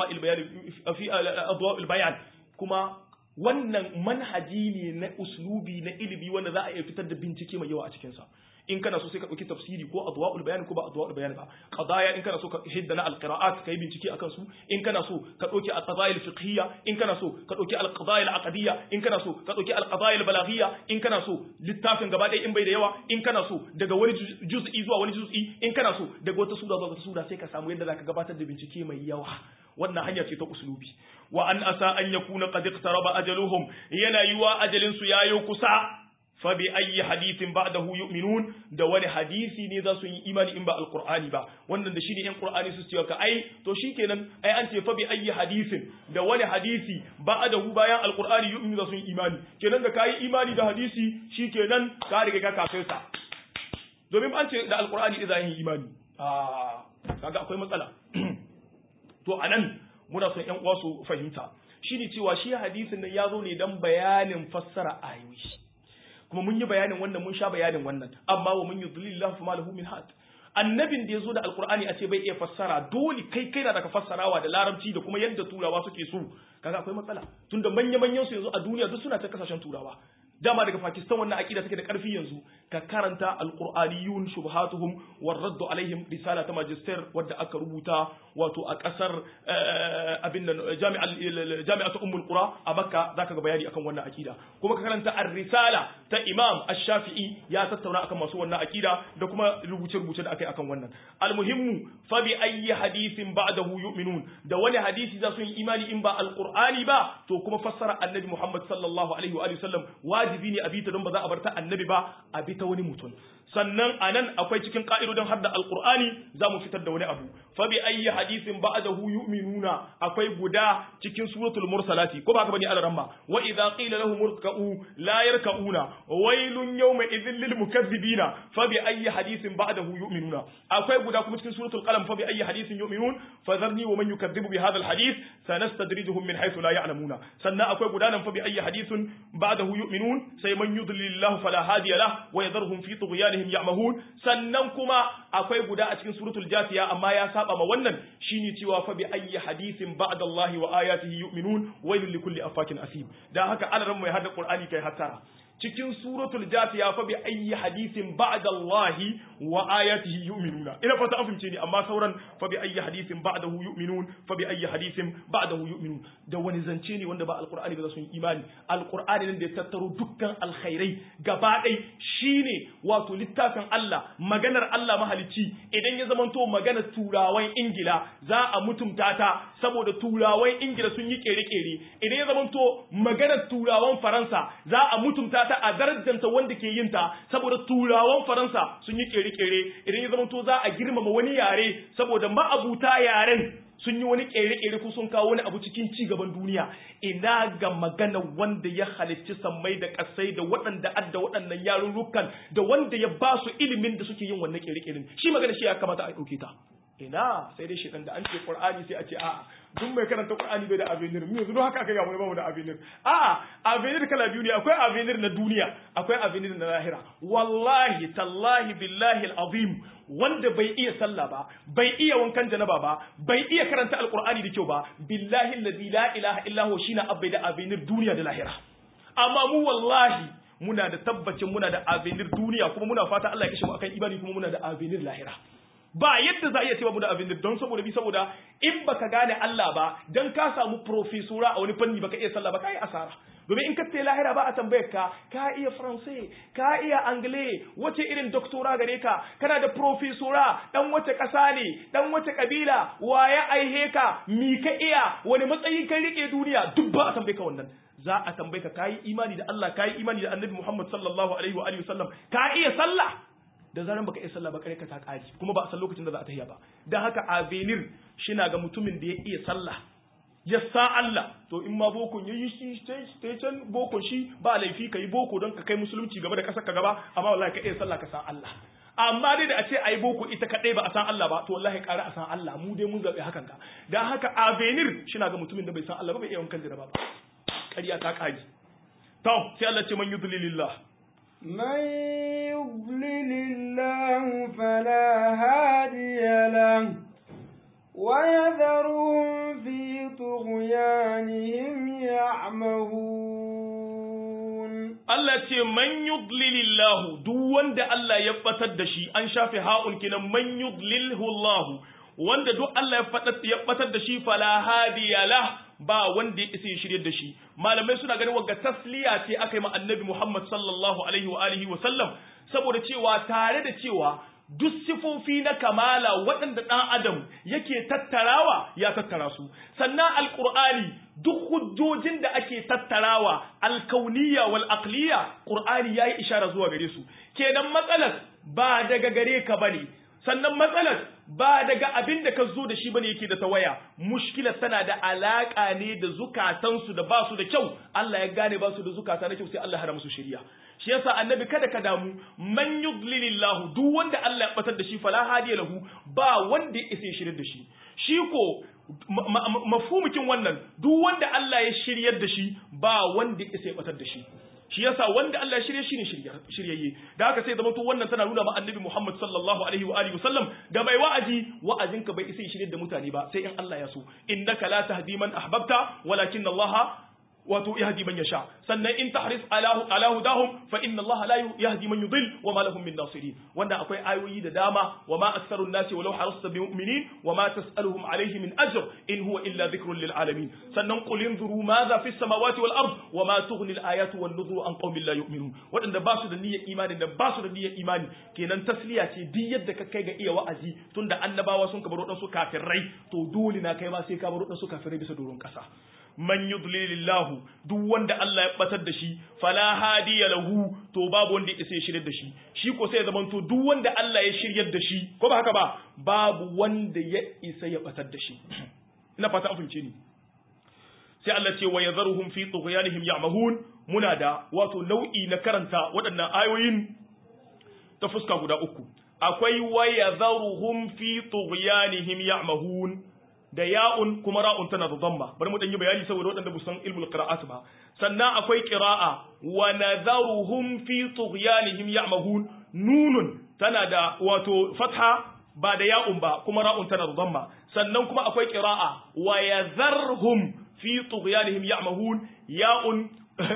Speaker 1: adwa'il bayan kuma wannan manhaji ne na uslubi na ilimi wanda za a iya fitar da bincike mai yawa a cikinsa in kana so sai ka ɗauki tafsiri ko adwa'ul bayan ko ba adwa'ul bayan ba qadaya in kana so ka hidda na alqira'at kai bincike akan su in kana so ka ɗauki alqadaya alfiqhiyya in kana so ka ɗauki alqadaya alaqadiyya in kana so ka ɗauki alqadaya albalaghiyya in kana so littafin gaba ɗaya in bai da yawa in kana so daga wani juz'i zuwa wani juz'i in kana so daga wata sura zuwa wata sura sai ka samu yadda zaka gabatar da bincike mai yawa wannan hanya ce ta uslubi wa an asa an yakuna qad iqtaraba ajaluhum yana yiwa ajalin su yayo kusa fabi ayi hadithin ba'dahu yu'minun da wani hadisi ne za su yi imani in ba alqur'ani ba wannan da shine yan qur'ani su ce ka ai to shikenan ai an ce fabi ayi hadithin da wani hadisi ba'dahu bayan alqur'ani yu'minu za su yi imani kenan da kai imani da hadisi shikenan ka riga ka kafirta domin an ce da alqur'ani idan yin imani ah kaga akwai matsala to anan muna son yan uwa su fahimta shine cewa shi hadisin nan ya zo ne dan bayanin fassara ayoyi kuma mun yi bayanin wannan mun sha bayanin wannan amma wa mun yudlilillahu fama lahu min had annabin da yazo da alqur'ani a ce bai iya fassara dole kai kai na daga fassarawa da larabci da kuma yadda turawa suke so kaga akwai matsala tunda manya manyan su yanzu a duniya duk suna ta kasashen turawa dama daga Pakistan wannan aqida take da karfi yanzu ka karanta alqur'aniyun shubhatuhum war radd alaihim risala ta magister wadda aka rubuta wato a kasar abin nan jami'al jami'atu ummul qura a makka zaka ga bayani akan wannan aqida kuma ka karanta ar-risala ta Imam Ash-Shafi'i ya tattauna akan masu wannan akida da kuma rubuce-rubuce da akai akan wannan almuhimmu fa bi ayyi hadithin ba'dahu yu'minun da wani hadisi za su yi imani in ba alqur'ani ba to kuma fassara annabi Muhammad sallallahu alaihi wa sallam wajibi ne a bi ta don ba za a bar ta annabi ba a bi ta wani mutum sannan anan akwai cikin ka'idodin hadda alqur'ani za mu fitar da wani abu fa bi ayyi hadithin ba'dahu yu'minuna akwai guda cikin suratul mursalati ko ba haka bane alaramma wa idza qila lahum irka'u la yarka'una wailun yawma idhil lil mukaththibina fa bi ayyi hadithin ba'dahu yu'minuna akwai guda kuma cikin suratul qalam fa bi ayyi hadithin yu'minun fadharni wa man yukaththibu bi hadha al hadith sanastadrijuhum min haythu la ya'lamuna sannan akwai guda nan fa bi ayyi hadithin ba'dahu yu'minun sai man yudlilillahu fala hadiya lahu wa yadharhum fi tughyanihim ya'mahun sannan kuma akwai guda a cikin suratul jasiya amma ya saba ma wannan shine cewa fa bi ayyi hadithin ba'da Allah wa ayatihi yu'minun wailul likulli afakin asim dan haka alaran mai hada qur'ani kai hattara cikin suratul jasiya fa bi ayyi hadithin ba'da Allah wa ayatihi yu'minuna ina fata an fahimce ni amma sauran fa bi ayyi hadithin ba'dahu yu'minun fa bi ayyi hadithin ba'dahu yu'minun da wani zance ne wanda ba alqur'ani ba za su yi imani alqur'ani ne da ya tattaro dukkan alkhairai gaba ɗai shine wato littafin Allah maganar Allah mahalicci idan ya zamanto maganar turawan ingila za a mutumta ta saboda turawan ingila sun yi kere-kere idan ya zamanto maganar turawan faransa za a mutumta ta a darajanta wanda ke yin ta saboda turawan faransa sun yi kere-kere idan ya zamanto za a girmama wani yare saboda ma'abuta yaren sun yi wani kere-kere ko sun kawo wani abu cikin ci gaban duniya ina ga magana wanda ya halicci sammai da kasai da waɗanda adda waɗannan yarurrukan da wanda ya ba su ilimin da suke yin wannan kere-keren shi magana shi ya kamata a ɗauke ta ina sai dai shedan da an ce qur'ani sai a ce a'a duk mai karanta qur'ani bai da avenir mu yanzu don haka aka ga mu ba mu da avenir a'a avenir kala biyu ne akwai avenir na duniya akwai avenir na lahira wallahi tallahi billahi alazim wanda bai iya sallah ba bai iya wankan janaba ba bai iya karanta alqur'ani da kyau ba billahi allazi la ilaha illa huwa shine abai da avenir duniya da lahira amma mu wallahi muna da tabbacin muna da avenir duniya kuma muna fata Allah ya kashe mu akan imani kuma muna da avenir lahira ba yadda za a iya cewa mu da avenir don saboda bi saboda in baka gane Allah ba dan ka samu profesora a wani fanni baka iya sallah ba kai asara domin in ka ce lahira ba a tambayar ka ka iya faransai ka iya angle wace irin doktora gare ka kana da profesora dan wace kasa ne dan wace kabila waye aihe ka mi ka iya wani matsayi kai rike duniya duk ba a tambaye ka wannan za a tambaye ka kayi imani da Allah kayi imani da Annabi Muhammad sallallahu alaihi wa alihi wasallam ka iya sallah da zaran baka iya sallah ba kare ka ta kare kuma ba a san lokacin da za a tahiya ba dan haka avenir shina ga mutumin da ya iya sallah ya sa Allah to in ma bokon ya yi shi ta can bokon shi ba laifi ka yi boko don ka kai musulunci gaba da kasar ka gaba amma wallahi ka iya sallah ka san Allah amma dai da a ce ayi boko ita kadai ba a san Allah ba to wallahi ƙara a san Allah mu dai mun zabe hakan ka dan haka avenir shina ga mutumin da bai san Allah ba bai iya wankan da ba ƙarya ta kaji to sai Allah ce man yudlilillah
Speaker 2: من يضلل الله فلا هادي له ويذرهم في طغيانهم يعمهون
Speaker 1: Allah ce man yudlilillahu duk wanda Allah ya batar da shi an shafe ha'un kinan man yudlilhu Allah wanda duk Allah ya fatar ya batar da shi fala hadiya lah ba wanda ya isa ya shirye da shi malamai suna ganin wagga tasliya ce aka yi ma annabi Muhammad sallallahu alaihi wa alihi wa sallam saboda cewa tare da cewa duk sifofi na kamala waɗanda ɗan adam yake tattarawa ya tattara su sannan alƙur'ani duk hujjojin da ake tattarawa alkauniya wal aqliya qur'ani yayi ishara zuwa gare su kenan matsalar ba daga gare ka bane sannan matsalar ba daga abin da ka zo da shi bane yake da tawaya mushkilar tana da alaka ne da zukatansu da ba su da kyau Allah ya gane ba su da zukata na kyau sai Allah ya hana musu shiriya shi yasa annabi kada ka damu man yudlilillahu duk wanda Allah ya batar da shi fala hadiya lahu ba wanda ya isa ya shiryar da shi shi ko mafhumukin wannan duk wanda Allah ya shiryar da shi ba wanda ya isa ya batar da shi shi yasa wanda Allah ya shirye shi ne shiryayye da haka sai zama to wannan tana nuna ma annabi Muhammad sallallahu alaihi wa alihi wasallam da bai wa'azi wa'azinka bai isa shirye da mutane ba sai in Allah ya so innaka la tahdi man ahbabta walakin Allah wato yahdi man yasha sannan in tahris ala ala hudahum fa inna Allah la yahdi man yudil wa ma lahum min nasirin wanda akwai ayoyi da dama wa ma aktharun nasi walau harasta bi mu'minin wa ma tas'aluhum alayhi min ajr in huwa illa dhikrun lil alamin sannan qul inzuru madha fis samawati wal ard wa ma tughni al ayatu wan nuzuru an qaumin la yu'minun wadanda ba su da niyyar imani da ba su da niyyar imani kenan tasliya ce duk yadda ka kai ga iya wa'azi tunda annabawa sun kabar wadansu kafirai to dole na kai ma sai ka bar wadansu kafirai bisa doron kasa man yudlilillahu duk wanda Allah ya batar da shi fala hadiya lahu to babu wanda ya isa ya shiryar da shi shi ko sai ya zama to duk wanda Allah ya shiryar da shi ko ba haka ba babu wanda ya isa ya batar da shi ina fata an fahimce ni sai Allah ce wa yadharuhum fi tughyanihim ya'mahun muna da wato nau'i na karanta waɗannan ayoyin ta fuska guda uku akwai wa yadharuhum fi tughyanihim ya'mahun da ya'un kuma ra'un tana da dhamma bari mu dan yi bayani saboda waɗanda ba san ilmul qira'at ba sannan akwai qira'a wa nadharuhum fi tughyanihim ya'mahun nunun tana da wato fatha ba da ya'un ba kuma ra'un tana da dhamma sannan kuma akwai qira'a wa yadharhum fi tughyanihim ya'mahun ya'un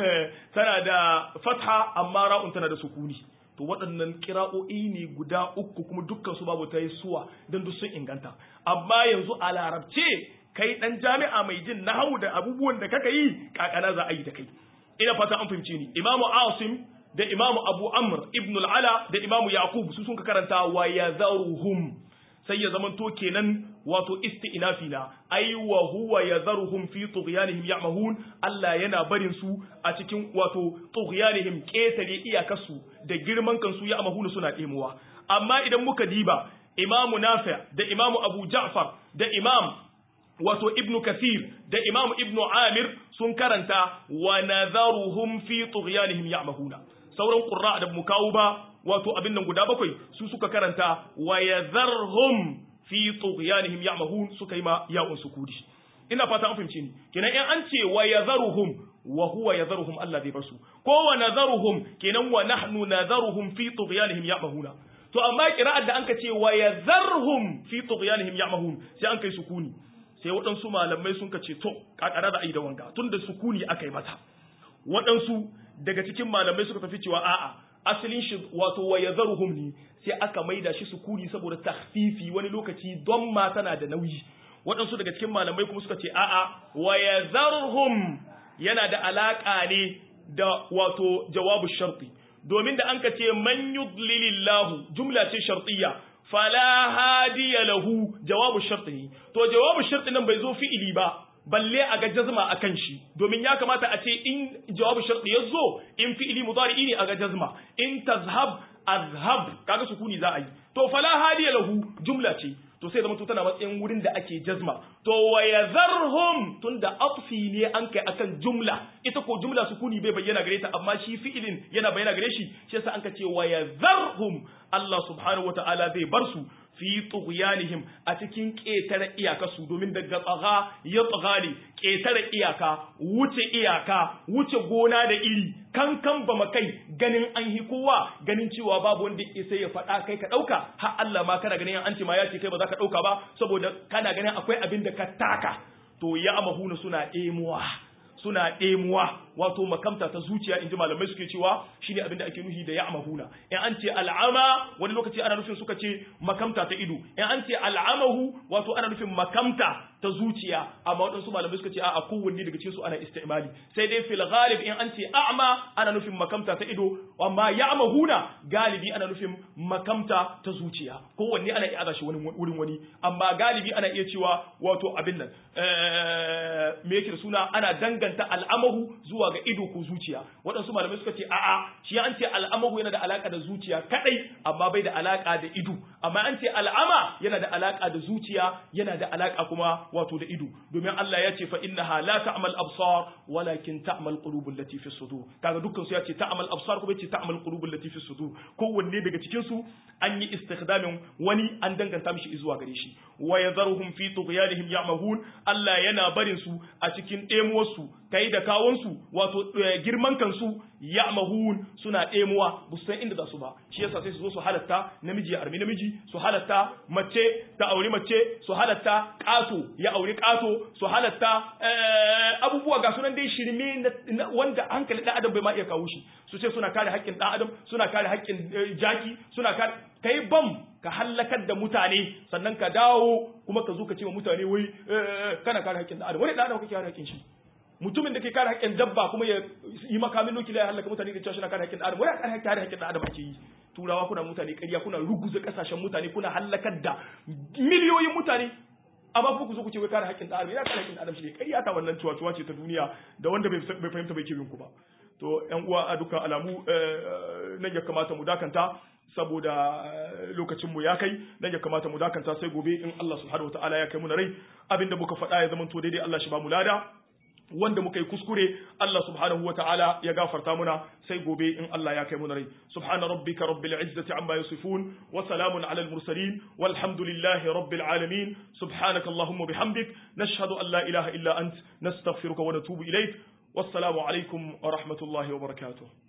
Speaker 1: tana da fatha amma ra'un tana da sukuni to waɗannan kira'o'i ne guda uku kuma dukkan su babu ta yi suwa don duk sun inganta amma yanzu a larabce kai ɗan jami'a mai jin nahawu da abubuwan da kaka yi kakana za a yi da kai ina fata an fahimce ni imamu asim da imamu abu amr ibn al-ala da imamu yaqub su sun ka karanta wa yazaruhum sai ya zamanto kenan wato isti'nafi na ai wa huwa yadharuhum fi tughyanihim ya'mahun Allah yana barin su a cikin wato tughyanihim ketare iyakarsu da girman kansu ya'mahun suna demuwa amma idan muka diba imamu nafi da imamu abu ja'far da imam wato ibn kathir da imam ibn amir sun karanta wa nadharuhum fi tughyanihim ya'mahuna sauran qurra da mu kawo ba wato abin nan guda bakwai su suka karanta wa yadharhum fi tughyanihim ya'mahun suka yi ma ya'un sukudi ina fata an fahimce ni kenan in an ce wa yadharuhum wa huwa yadharuhum Allah zai basu ko wa nadharuhum kenan wa nahnu nadharuhum fi tughyanihim ya'mahuna to amma qira'ar da anka ce wa yadharhum fi tughyanihim ya'mahun sai an kai sukuni sai waɗansu malamai sun ka ce to kakara da ai da wanga tunda sukuni aka yi mata waɗansu daga cikin malamai suka tafi cewa a'a asalin shi wato wa yadharuhum ne sai aka maida shi sukuni saboda tahfifi wani lokaci don ma tana da nauyi waɗansu daga cikin malamai kuma suka ce a'a wa yadharuhum yana da alaka ne da wato jawabu sharti domin da anka ce man yudlilillahu jumla ce shartiyya fala hadiya lahu jawabu sharti ne to jawabu sharti nan bai zo fi'ili ba balle a ga jazma akan shi domin ya kamata a ce in jawabu sharti ya zo in fi'ili mudari ne a ga jazma in tazhab azhab kaga sukuni za a yi to fala hadiya lahu jumla ce to sai zama to tana matsayin wurin da ake jazma to wa yazarhum tunda atfi ne an kai akan jumla ita ko jumla sukuni bai bayyana gare ta amma shi fi'ilin yana bayyana gare shi shi yasa an ka ce wa yazarhum Allah subhanahu wataala zai bar su fi tughyanihim a cikin ƙetare iyaka su domin daga tsaga ya tsagani ƙetare iyaka wuce iyaka wuce gona da iri kankan ba kai ganin an hi kowa ganin cewa babu wanda ya sai ya faɗa kai ka ɗauka har Allah ma kana ganin an ce ma ya ce kai ba za ka ɗauka ba saboda kana ganin akwai abin da ka taka to ya amahuna suna ɗemuwa suna ɗemuwa wato makamta ta zuciya inji malamai suke cewa shine abin da ake nuhi da ya'mahuna in an ce al'ama wani lokaci ana nufin suka ce makamta ta ido in an ce al'amahu wato ana nufin makamta ta zuciya amma waɗansu malamai suka ce a kowanne daga cikin su ana istimali sai dai fil ghalib in an ce a'ma ana nufin makamta ta ido amma ya'mahuna galibi ana nufin makamta ta zuciya kowanne ana iya shi wani wurin wani amma galibi ana iya cewa wato abin nan me yake da suna ana danganta al'amahu zuwa ga ido ko zuciya waɗansu malamai suka ce a'a shi an ce al'amahu yana da alaka da zuciya kadai amma bai da alaka da ido amma an ce al'ama yana da alaka da zuciya yana da alaka kuma wato da ido domin Allah ya ce fa innaha la ta'mal absar walakin ta'mal qulubul lati fi sudur kaga dukkan su ya ce ta'mal absar kuma ya ce ta'mal qulubul lati fi sudur kowanne daga cikin su an yi istikhdamin wani an danganta mishi zuwa gare shi wa yadharuhum fi tughyanihim ya'mahun Allah yana barin su a cikin ɗemuwarsu kai da kawunsu wato girman kansu ya'mahun suna ɗemuwa ba su san inda za su ba shi yasa sai su zo su halatta namiji ya armi namiji su halatta mace ta auri mace su halatta ƙato ya auri ƙato su halatta abubuwa ga sunan dai shirme wanda hankali ɗan adam bai ma iya kawo shi su ce suna kare haƙƙin ɗan adam suna kare haƙƙin jaki suna kare kai bam ka hallakar da mutane sannan ka dawo kuma ka zo ka ce wa mutane wai kana kare haƙƙin ɗan adam wani ɗan adam kake kare haƙƙin shi mutumin da ke kare haƙƙin dabba kuma ya yi makamin nukiliya ya hallaka mutane da cewa shi na kare haƙƙin adam wai kare kare haƙƙin adam ake yi turawa kuna mutane ƙarya kuna ruguza ƙasashen mutane kuna hallakar da miliyoyin mutane amma ku zo ku ce wai kare haƙƙin adam ya kare haƙƙin adam shi ne ƙarya ta wannan cuwa ce ta duniya da wanda bai fahimta bai kirin ku ba to ƴan uwa a dukkan alamu nan ya kamata mu dakanta saboda lokacin mu ya kai nan ya kamata mu dakanta sai gobe in Allah subhanahu wataala ya kai mu na rai abinda muka faɗa ya zama to daidai Allah shi ba mu lada wanda muka yi kuskure Allah subhanahu wa ta'ala ya gafarta muna sai gobe in Allah ya kai muna rai subhana rabbika rabbil izzati amma yasifun wa salamun ala al mursalin walhamdulillahi rabbil alamin subhanaka allahumma bihamdik nashhadu an la ilaha illa ant nastaghfiruka wa natubu ilayk wassalamu alaikum wa rahmatullahi wa barakatuh